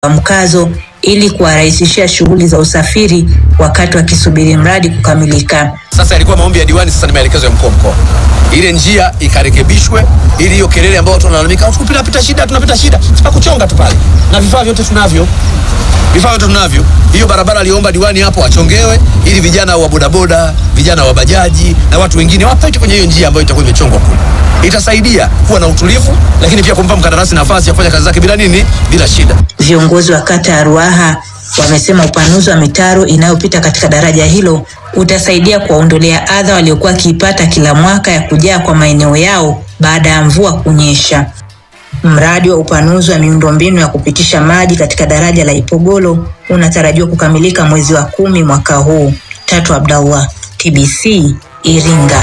mkazo ili kuwarahisishia shughuli za usafiri wakati wakisubiri mradi kukamilika. Sasa yalikuwa maombi ya diwani, sasa ni maelekezo ya mkuu wa mkoa, ile njia ikarekebishwe, ili hiyo kelele ambayo watu wanalalamika tunapita pita shida, tunapita shida, sipa kuchonga tu pale, na vifaa vyote tunavyo, vifaa vyote tunavyo. Hiyo barabara aliomba diwani hapo achongewe, ili vijana wa bodaboda, vijana wa bajaji na watu wengine wapite kwenye hiyo njia ambayo itakuwa imechongwa kule. Itasaidia kuwa na utulivu, lakini pia kumpa mkandarasi nafasi ya kufanya kazi zake bila nini, bila shida. Viongozi wa kata ya Ruaha wamesema upanuzi wa mitaro inayopita katika daraja hilo utasaidia kuwaondolea adha waliokuwa wakiipata kila mwaka ya kujaa kwa maeneo yao baada ya mvua kunyesha. Mradi wa upanuzi wa miundombinu ya kupitisha maji katika daraja la Ipogolo unatarajiwa kukamilika mwezi wa kumi mwaka huu. Tatu Abdallah, TBC, Iringa.